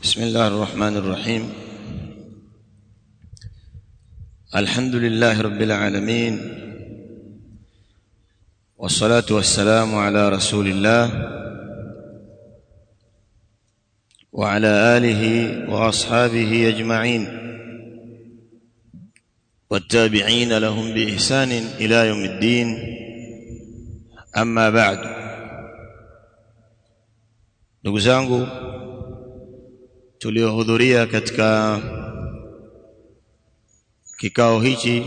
بسم الله الرحمن الرحيم الحمد لله رب العالمين والصلاة والسلام على رسول الله وعلى آله وأصحابه أجمعين والتابعين لهم بإحسان إلى يوم الدين أما بعد ndugu zangu tuliohudhuria katika kikao hichi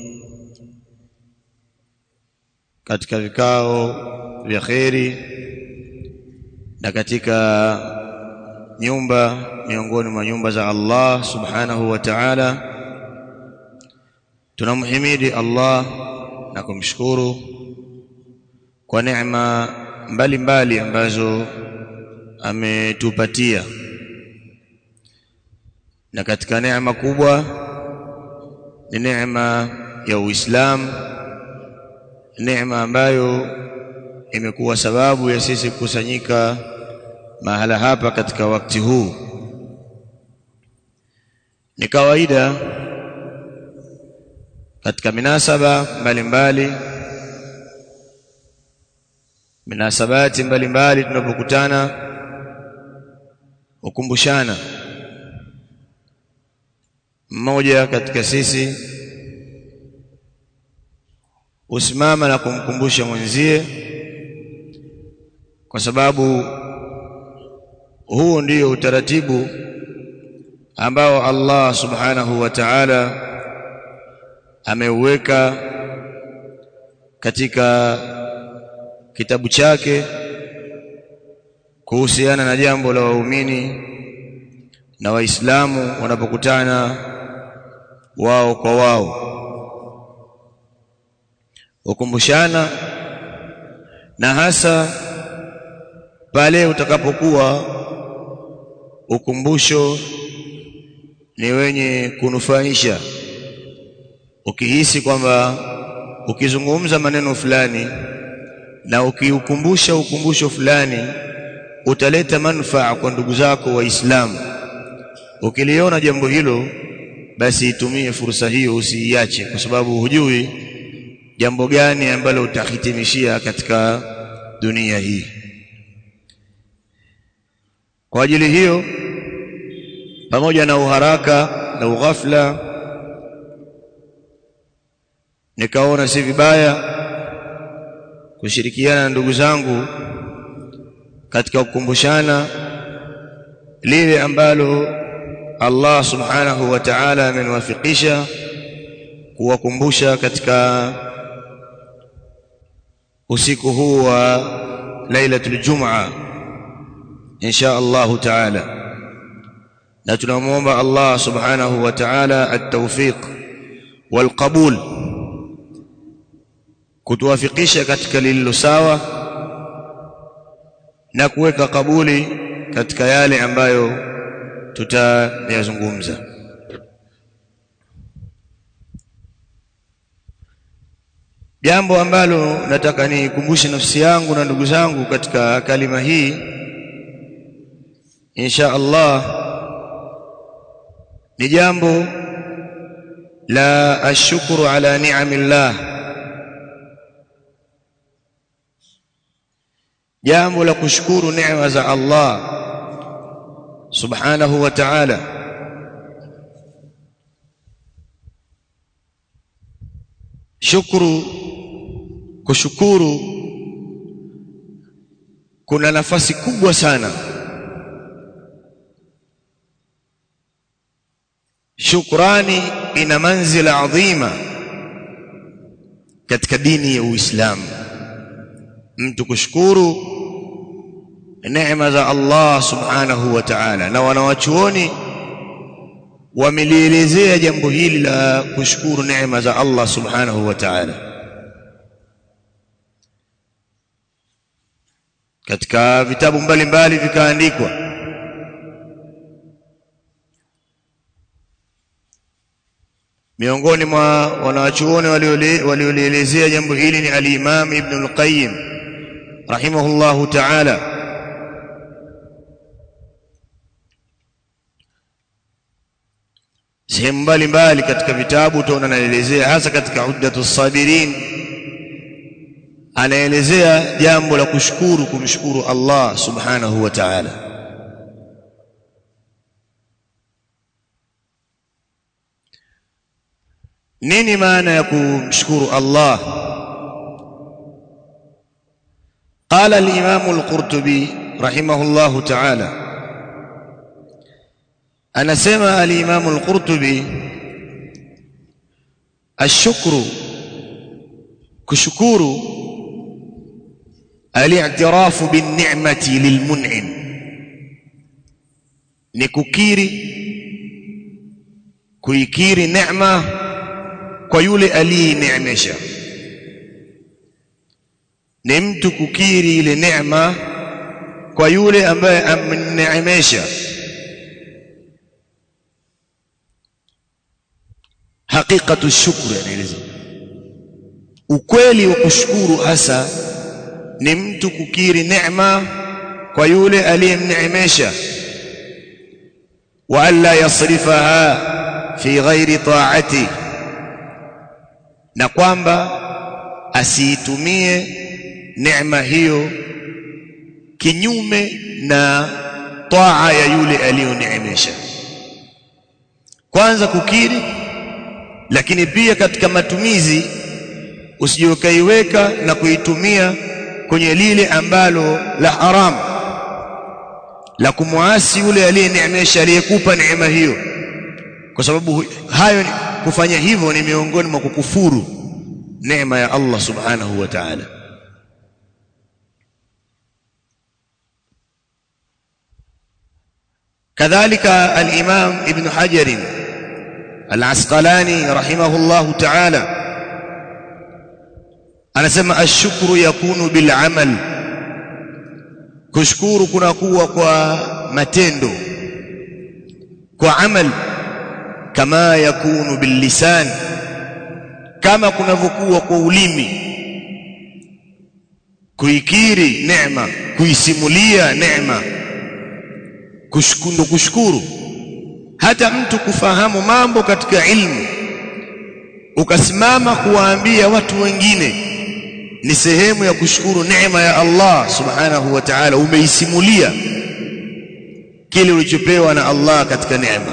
katika vikao vya kheri na katika nyumba miongoni mwa nyumba za Allah subhanahu wa ta'ala tunamhimidi Allah na kumshukuru kwa neema mbalimbali ambazo ametupatia na katika neema kubwa ni neema ya Uislamu neema ambayo imekuwa sababu ya sisi kukusanyika mahala hapa katika wakati huu ni kawaida katika minasaba mbalimbali minasabati mbalimbali tunapokutana hukumbushana mmoja katika sisi usimama na kumkumbusha mwenzie kwa sababu huu ndio utaratibu ambao Allah subhanahu wa ta'ala ameuweka katika kitabu chake kuhusiana na jambo la waumini na waislamu wanapokutana wao kwa wao ukumbushana na hasa pale utakapokuwa ukumbusho ni wenye kunufaisha ukihisi kwamba ukizungumza maneno fulani na ukiukumbusha ukumbusho fulani utaleta manufaa kwa ndugu zako waislamu ukiliona jambo hilo basi itumie fursa hiyo usiiache kwa sababu hujui jambo gani ambalo utahitimishia katika dunia hii kwa ajili hiyo pamoja na uharaka na ughafla nikaona si vibaya kushirikiana na ndugu zangu katika kukumbushana lile ambalo Allah subhanahu wa ta'ala ameniwafikisha kuwakumbusha katika usiku huu wa lailatul jum'a insha Allah ta'ala na tunamuomba Allah subhanahu wa ta'ala at-tawfiq wal qabul kutuwafikisha katika lililo sawa na kuweka kabuli katika yale ambayo tutayazungumza jambo ambalo nataka nikumbushe nafsi yangu na ndugu zangu katika kalima hii insha Allah ni jambo la ashukuru ala ni'amillah jambo la kushukuru neema za Allah subhanahu wa ta'ala shukuru kushukuru kuna nafasi kubwa sana shukrani ina manzila adhima katika dini ya Uislamu mtu kushukuru neema za Allah subhanahu wa ta'ala na wanawachuoni wamelielezea jambo hili la kushukuru neema za Allah subhanahu wa ta'ala katika vitabu mbalimbali vikaandikwa miongoni mwa wanawachuoni waliolielezea jambo hili ni al-Imam Ibn al-Qayyim rahimahullahu ta'ala sehemu mbalimbali katika vitabu utaona anaelezea hasa katika uddatu sabirin anaelezea jambo la kushukuru kumshukuru Allah subhanahu wa ta'ala nini maana ya kumshukuru Allah قال الإمام القرطبي رحمه الله تعالى أنا سمع الإمام القرطبي الشكر كشكور الاعتراف بالنعمة للمنعم نككيري kuikiri neema kwa yule aliyeneemesha ni mtu kukiri ile neema kwa yule ambaye amneemesha haqiqatu shukri anaeleza ukweli wa kushukuru hasa ni mtu kukiri neema kwa yule aliyemneemesha wa alla yasrifaha fi ghairi ta'ati na kwamba asiitumie neema hiyo kinyume na taa ya yule aliyoneemesha kwanza kukiri lakini pia katika matumizi usije ukaiweka na kuitumia kwenye lile ambalo la haram la kumwasi yule aliyeneemesha aliyekupa neema hiyo kwa sababu hayo kufanya hivyo ni miongoni mwa kukufuru neema ya Allah subhanahu wa ta'ala كذلك الإمام ابن حجر العسقلاني رحمه الله تعالى anasema ashukuru yakunu bil amal kushukuru kunakuwa kwa matendo kwa amal kama yakunu bil lisan kama kunavyokuwa kwa ulimi kuikiri neema kuisimulia neema kushukuru kushukuru hata mtu kufahamu mambo katika ilmu ukasimama kuwaambia watu wengine ni sehemu ya kushukuru neema ya Allah subhanahu wa ta'ala umeisimulia kile ulichopewa na Allah katika neema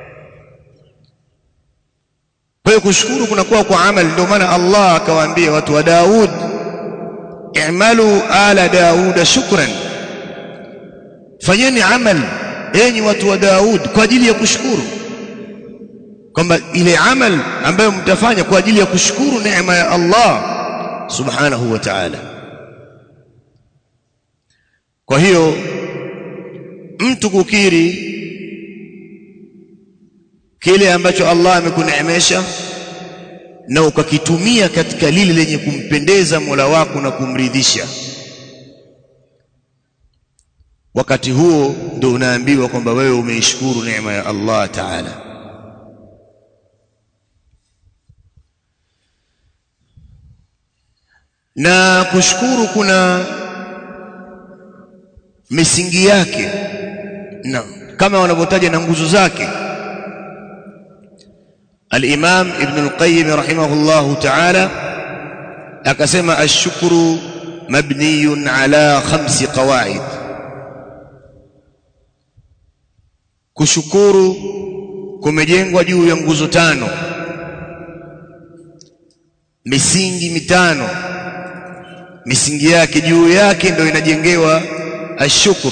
kwa hiyo kushukuru kunakuwa kwa amali ndio maana Allah akawaambia watu wa Daud i'malu ala Daud shukran fanyeni amal enyi watu wa Daud kwa ajili ya kushukuru kwamba ile amal ambayo mtafanya kwa ajili ya kushukuru neema ya Allah subhanahu wa ta'ala kwa hiyo mtu kukiri kile ambacho Allah amekuneemesha na ukakitumia katika lile lenye kumpendeza Mola wako na kumridhisha wakati huo ndio unaambiwa kwamba wewe umeishukuru neema ya Allah Ta'ala na kushukuru kuna misingi yake na kama wanavyotaja na nguzo zake al-Imam Ibn al-Qayyim rahimahullahu ta'ala akasema ash-shukru mabniyun ala khamsi qawaid kushukuru kumejengwa juu ya nguzo tano misingi mitano misingi yake juu yake ndio inajengewa ashukuru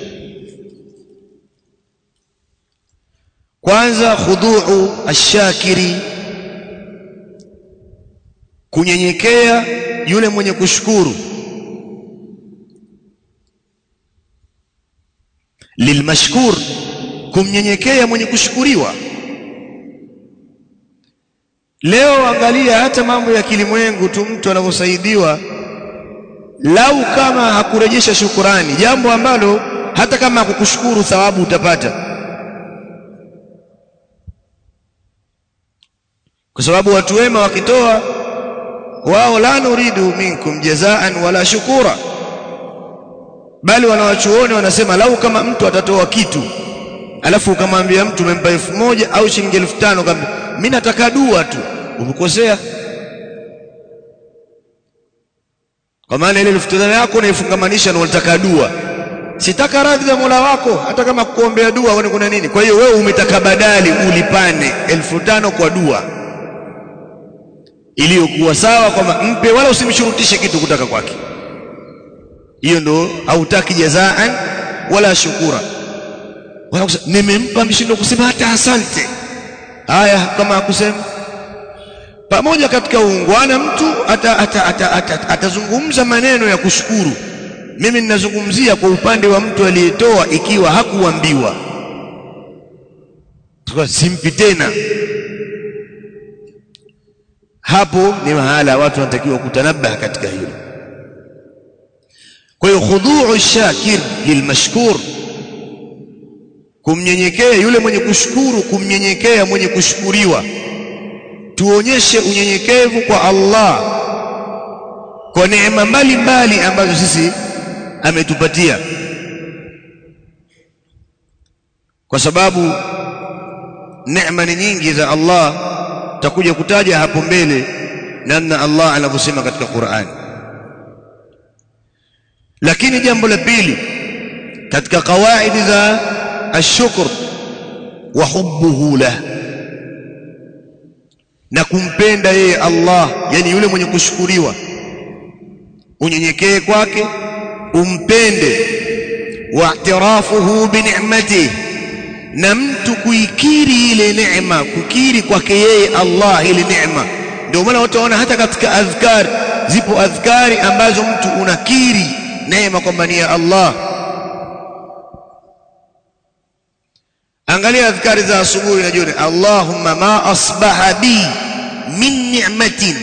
kwanza khuduu ashakiri kunyenyekea yule mwenye kushukuru lilmashkur kumnyenyekea mwenye kushukuriwa leo angalia hata mambo ya kilimwengu tu mtu anavyosaidiwa lau kama hakurejesha shukurani jambo ambalo hata kama hakukushukuru thawabu utapata kwa sababu watu wema wakitoa wao la nuridu minkum jazaan wala shukura bali wanawachuoni wanasema lau kama mtu atatoa kitu alafu ukamwambia mtu umempa elfu moja au shilingi elfu tano kaambia mimi nataka dua tu umekosea kwa maana ile elfu tano yako unaifungamanisha na unataka dua sitaka radhi za Mola wako hata kama kuombea dua uone kuna nini kwa hiyo wewe umetaka badali ulipane elfu tano kwa dua iliyokuwa sawa kwamba mpe wala usimshurutishe kitu kutaka kwake hiyo ndo hautaki jazaan wala shukura wala kusema nimempa mshindo kusema hata asante haya kama akusema pamoja katika uungwana mtu atazungumza maneno ya kushukuru mimi ninazungumzia kwa upande wa mtu aliyetoa ikiwa hakuambiwa simpi tena hapo ni mahala watu wanatakiwa kutanabaha katika hilo kwa hiyo khudhu'u shakir lilmashkur kumnyenyekea yule mwenye kushukuru kumnyenyekea mwenye kushukuriwa tuonyeshe unyenyekevu kwa Allah kwa neema mbalimbali ambazo sisi ametupatia kwa sababu neema ni nyingi za Allah takuja kutaja hapo mbele namna Allah anavyosema katika Qur'an lakini jambo la pili katika kawaidi za ashukr wa hubbuhu lah na kumpenda yeye Allah yani yule mwenye kushukuriwa unyenyekee kwake umpende wa'tirafuhu bi ni'matihi na mtu kuikiri ile neema kukiri kwake yeye Allah ile neema ndio maana watu waona hata katika adhkari zipo adhkari ambazo mtu unakiri neema kwamba ni ya Allah angalia adhkari za asubuhi na jioni Allahumma ma asbaha bi min ni'matin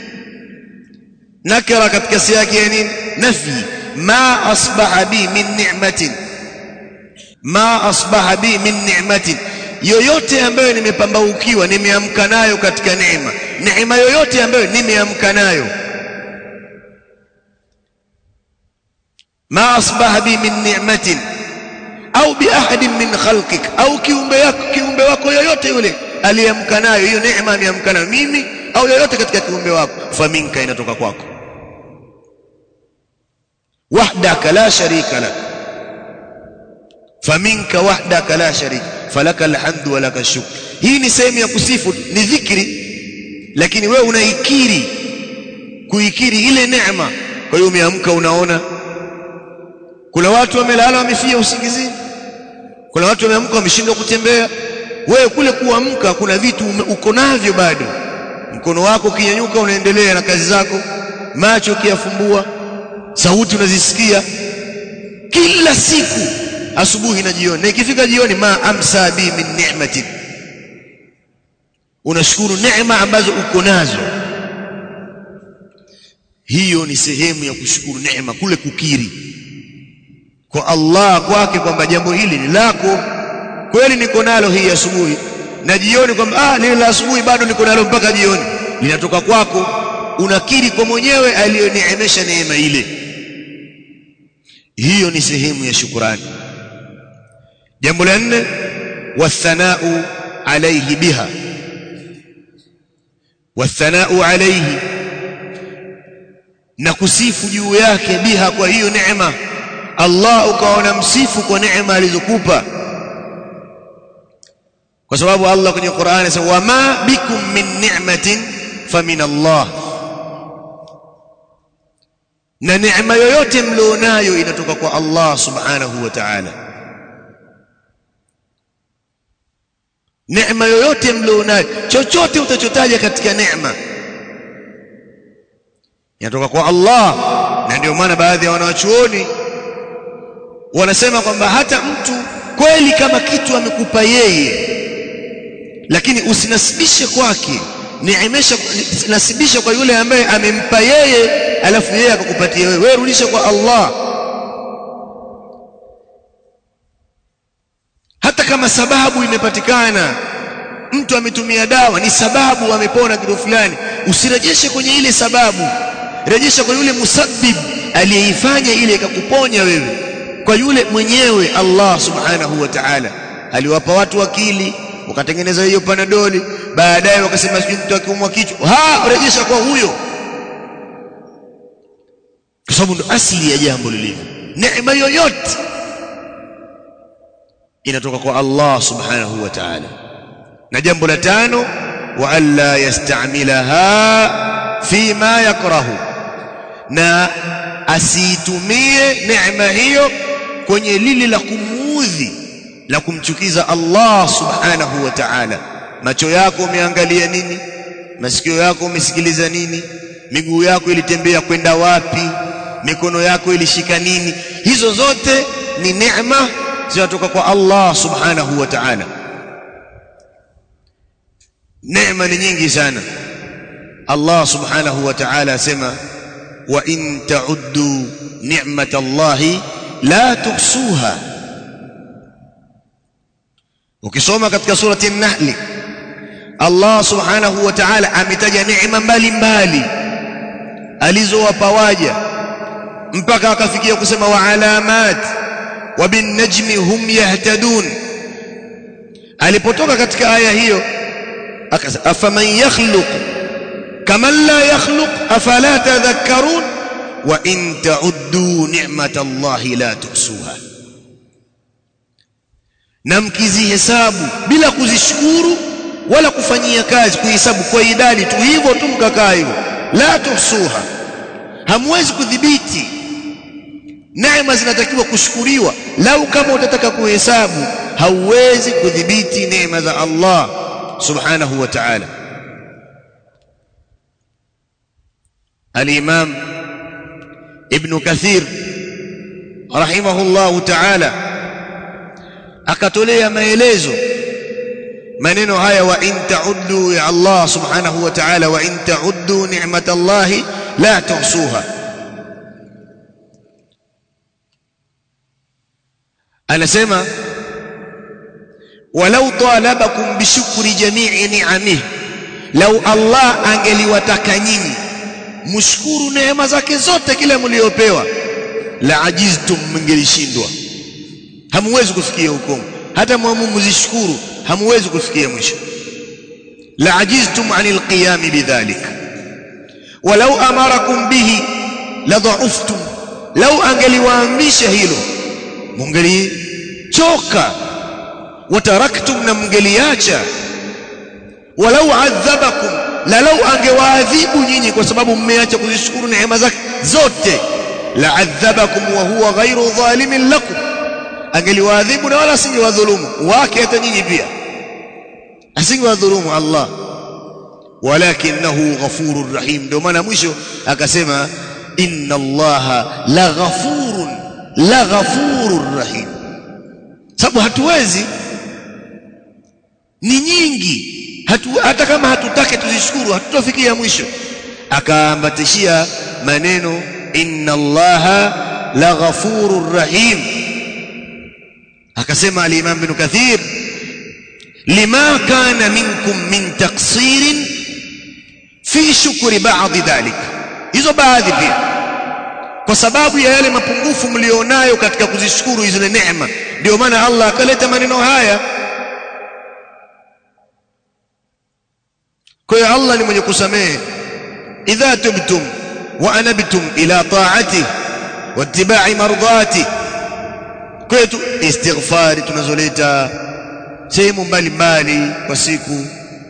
nakira katika siyaki ya nini nafi ma asbaha bi min ni'matin ma asbaha bi min ni'matin yoyote ambayo nimepambaukiwa nimeamka nayo katika neema neema yoyote ambayo nimeamka nayo ma asbaha bi min ni'matin au bi ahadin min khalqik au kiumbe yako kiumbe wako yoyote yule aliyeamka nayo hiyo neema ameamka nayo mimi au yoyote katika kiumbe wako faminka inatoka kwako wahdaka la sharika lak faminka wahdaka la sharika falaka alhamdu wa laka shukr hii ni sehemu ya kusifu ni dhikri lakini wewe unaikiri kuikiri ile neema kwa hiyo umeamka unaona kuna watu wamelala wamefia usingizini kuna watu wameamka wameshindwa kutembea wewe kule kuamka kuna vitu uko navyo bado mkono wako ukinyanyuka unaendelea na kazi zako macho ukiyafumbua sauti unazisikia kila siku asubuhi na jioni na ikifika jioni ma amsa bi min ni'matin unashukuru neema ambazo uko nazo hiyo ni sehemu ya kushukuru neema kule kukiri kwa Allah kwake kwamba jambo hili ni lako kweli niko nalo hii asubuhi na jioni kwamba ah lile la asubuhi bado niko nalo mpaka jioni linatoka kwako unakiri kwa mwenyewe aliyoneemesha neema ile hiyo ni sehemu ya shukurani jambo la nne wathanau alayhi biha wathanau alayhi na kusifu juu yake biha kwa hiyo neema Allah ukaona msifu kwa neema alizokupa kwa sababu Allah kwenye Qur'ani anasema wama bikum min ni'matin famin Allah na neema yoyote mlionayo inatoka kwa Allah subhanahu wa ta'ala neema yoyote mlionayo chochote utachotaja katika neema inatoka kwa Allah na ndio maana baadhi ya wanawachuoni wanasema kwamba hata mtu kweli kama kitu amekupa yeye lakini usinasibishe kwake neemesha nasibisha kwa yule ambaye amempa yeye alafu yeye akakupatia wewe wewe rudisha kwa Allah hata kama sababu imepatikana mtu ametumia dawa ni sababu amepona kitu fulani usirejeshe kwenye ile sababu rejesha kwa yule musabbib aliyeifanya ile ikakuponya wewe kwa yule mwenyewe Allah subhanahu wa ta'ala aliwapa watu akili wakatengeneza hiyo panadoli baadaye wakasema sijui mtu akiumwa kichwa ha rejesha kwa huyo kwa sababu ndo asili ya jambo lilivyo neema yoyote inatoka kwa Allah subhanahu wa ta'ala na jambo la tano wa alla yastamilaha fima yakrahu na asiitumie neema hiyo kwenye lile la kumuudhi la kumchukiza Allah subhanahu wa ta'ala macho yako umeangalia nini masikio yako umesikiliza nini miguu yako ilitembea kwenda wapi mikono yako ilishika nini hizo zote ni neema zinatoka kwa Allah subhanahu wa ta'ala neema ni nyingi sana Allah subhanahu wa ta'ala asema wa in ta'uddu ni'matallahi la tuhsuha ukisoma katika surati an-nahl Allah subhanahu wa ta'ala ametaja neema mbalimbali alizowapa waja mpaka akafikia kusema wa alamat wa bin najmi hum yahtadun alipotoka katika aya hiyo akasema afaman yakhluq kaman la yakhluq afala tadhakkarun wa in ta'uddu ni'matallahi la tuhsuha na mkizihesabu bila kuzishukuru wala kufanyia kazi kuhesabu kwa idadi tu hivyo tu mkakaa hivyo la tuhsuha hamwezi kudhibiti neema zinatakiwa kushukuriwa lau kama utataka kuhesabu hauwezi kudhibiti neema za Allah subhanahu wa ta'ala al-imam ibn kathir rahimahullahu ta'ala akatolea maelezo maneno haya wa in ta'uddu ya Allah subhanahu wa ta'ala wa in ta'uddu ni'matallahi la tuhsuha anasema walau talabakum bishukri jami'i ni'amihi lau Allah angeliwataka nyinyi mshukuru neema zake zote kile mliopewa la ajiztum mngelishindwa hamuwezi kufikia hukumu hata mwamu mzishukuru hamuwezi kufikia mwisho la ajiztum anil qiyam bidhalik walau amarakum bihi la dha'uftum lau angeliwaamrisha hilo mungelichoka wataraktum na mngeliacha walau adhabakum la lau angewaadhibu nyinyi kwa sababu mmeacha kuzishukuru neema zake zote la adhabakum wa huwa ghairu dhalimin lakum angeliwaadhibu na wala asingewadhulumu wake hata nyinyi pia asingewadhulumu Allah walakinahu ghafurur rahim ndio maana mwisho akasema inna allaha la ghafurun la ghafurur rahim sababu hatuwezi ni nyingi hatu, hata kama hatutake tuzishukuru hatutafikia mwisho akaambatishia maneno inna allaha la ghafurur rahim akasema al-imam ibn kathir lima kana minkum min taqsirin fi shukri ba'd dhalik hizo baadhi pia kwa sababu ya yale mapungufu mlionayo katika kuzishukuru hizo neema ndio maana Allah akaleta maneno haya kwa hiyo Allah ni mwenye kusamehe idha tubtum wa anabtum ila ta'ati wattiba'i mardati kwetu istighfari tunazoleta sehemu mbalimbali kwa siku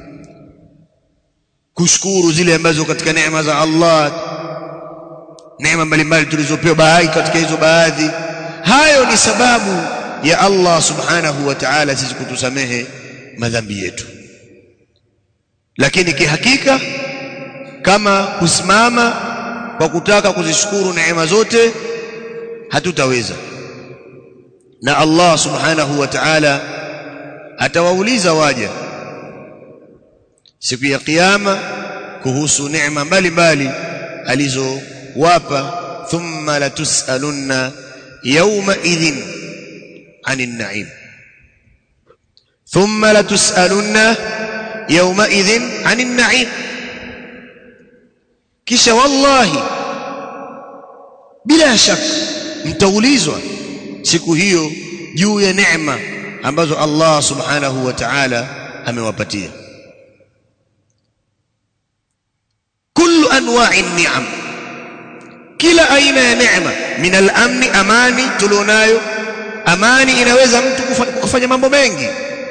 kushukuru zile ambazo katika neema za Allah neema mbalimbali tulizopewa baadhi katika hizo baadhi hayo ni sababu ya Allah subhanahu wa ta'ala sisi kutusamehe madhambi yetu lakini kihakika kama kusimama kwa kutaka kuzishukuru neema zote hatutaweza na Allah subhanahu wa ta'ala atawauliza waja siku ya kiyama kuhusu neema mbalimbali alizowapa thumma latusalunna yawma idhin anin na'im thumma latusalunna yawma idhin anin na'im kisha wallahi bila shaka mtaulizwa siku hiyo juu ya neema ambazo Allah subhanahu wa ta'ala amewapatia kullu anwa'i ni'am kila aina ya neema min al-amni amani tulionayo amani inaweza mtu kufanya mambo mengi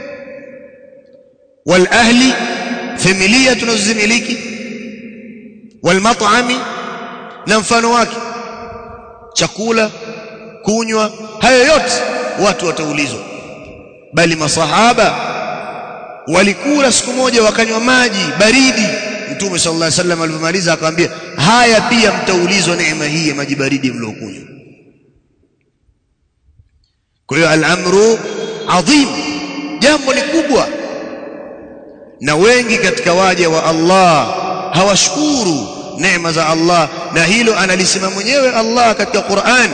wal ahli familia tunazozimiliki wal mat'ami na mfano wake chakula kunywa hayo yote watu wataulizwa bali masahaba walikula siku moja wakanywa maji baridi mtume sallallahu alaihi wasallam alipomaliza akamwambia haya pia mtaulizwa neema hii ya maji baridi mliokunywa kwa hiyo al-amru adhim jambo ni kubwa na wengi katika waja wa Allah hawashukuru neema za Allah na hilo analisema mwenyewe Allah katika Qur'an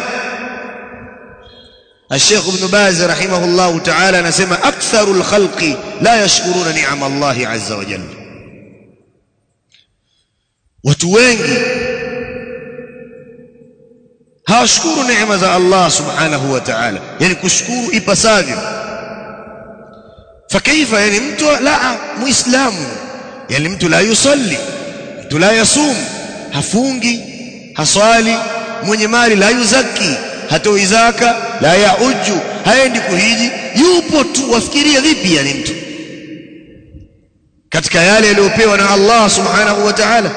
الشيخ ابن باز رحمه الله تعالى نسمى أكثر الخلق لا يشكرون نعم الله عز وجل watu wengi hawashukuru neema za Allah subhanahu wa ta'ala yani kushukuru ipasavyo fakaifa yani mtu la muislamu yani mtu la yusalli mtu la yasum hafungi haswali mwenye mali la yuzaki hatoi zaka la yauju haendi kuhiji yupo tu wafikiria vipi yani mtu katika yale yaliyopewa na Allah subhanahu wa ta'ala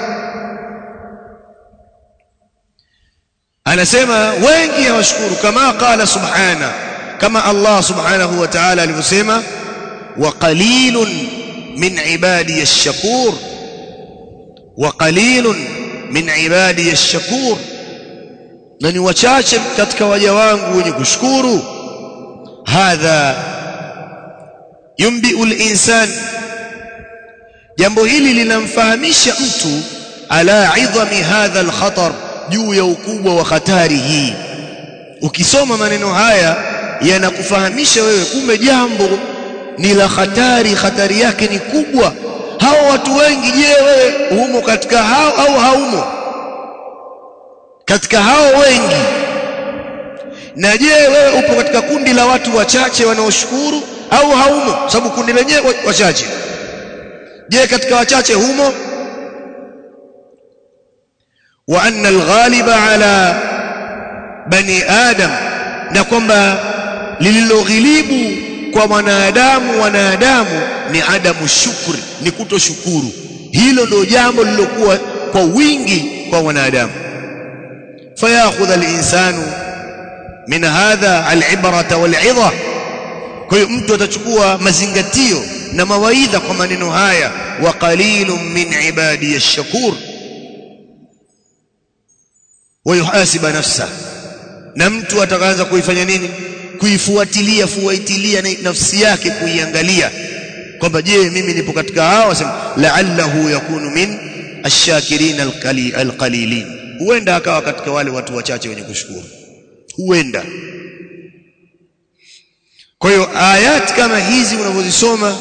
anasema wengi hawashukuru kama qala subhana kama Allah subhanahu wa ta'ala alivyosema wa qalilun min ibadi ash-shakur wa qalilun min ibadi ash-shakur na ni wachache katika waja wangu wenye kushukuru hadha yumbiul insan jambo hili linamfahamisha mtu ala idhami hadha al-khatar juu ya ukubwa wa hatari hii ukisoma maneno haya yanakufahamisha wewe kumbe jambo ni la hatari hatari yake ni kubwa hao watu wengi je wewe humo katika hao au haumo katika hao wengi na je wewe upo katika kundi la watu wachache wanaoshukuru au haumo sababu kundi lenyewe wachache je katika wachache humo wa anna alghaliba ala bani adam na kwamba lililoghilibu kwa mwanadamu wanadamu ni adamu shukri ni kutoshukuru hilo ndio jambo lilokuwa kwa wingi kwa wanadamu fayakhudh alinsanu min hadha alibrata walidha kwa hiyo mtu atachukua mazingatio na mawaidha kwa maneno haya wa qalilun min ibadi ash-shakur wayuhasiba nafsa na mtu atakaanza kuifanya nini kuifuatilia fuatilia nafsi yake kuiangalia kwamba je mimi nipo katika hao wasema la'allahu yakunu min ash-shakirin al-qalilin huenda akawa katika wale watu wachache wenye kushukuru huenda kwa hiyo ayat kama hizi unavyozisoma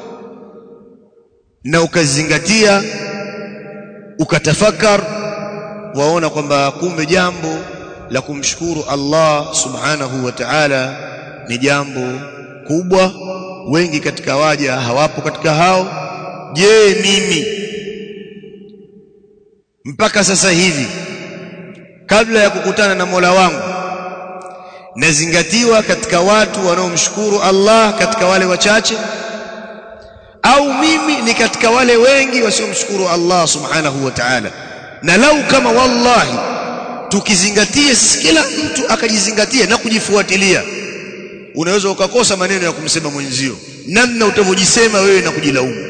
na ukazingatia ukatafakar waona kwamba kumbe jambo la kumshukuru Allah subhanahu wa ta'ala ni jambo kubwa wengi katika waja hawapo katika hao je mimi mpaka sasa hivi kabla ya kukutana na Mola wangu nazingatiwa katika watu wanaomshukuru Allah katika wale wachache au mimi ni katika wale wengi wasiomshukuru Allah subhanahu wa ta'ala na lau kama wallahi tukizingatia kila mtu akajizingatia na kujifuatilia unaweza ukakosa maneno ya kumsema mwenzio namna utavyojisema wewe na kujilaumu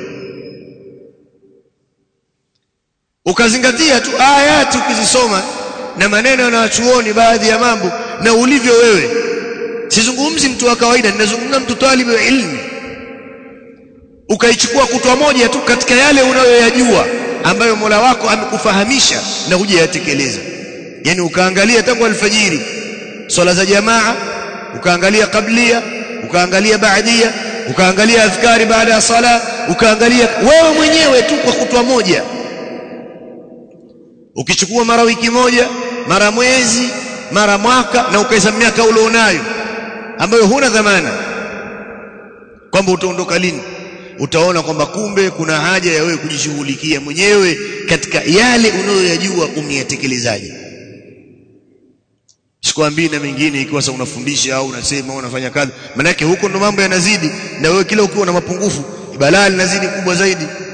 ukazingatia tu ayati ukizisoma na maneno yanayochuoni baadhi ya mambo na ulivyo wewe sizungumzi mtu wa kawaida ninazungumza mtu talibu wa ilmi ukaichukua kutwa moja tu katika yale unayoyajua ambayo Mola wako amekufahamisha na hujayatekeleza yani ukaangalia tangu alfajiri swala za jamaa ukaangalia kablia ukaangalia baadia ukaangalia adhkari baada ya sala ukaangalia wewe mwenyewe tu kwa kutwa moja ukichukua mara wiki moja mara mwezi mara mwaka na ukahesabu miaka ulionayo ambayo huna dhamana kwamba utaondoka lini utaona kwamba kumbe kuna haja ya wewe kujishughulikia mwenyewe katika yale unayoyajua umeyatekelezaje sikwambii na mengine ikiwa sasa unafundisha au unasema au unafanya kazi maana huko ndo mambo yanazidi na wewe kila ukiwa na mapungufu balaa linazidi kubwa zaidi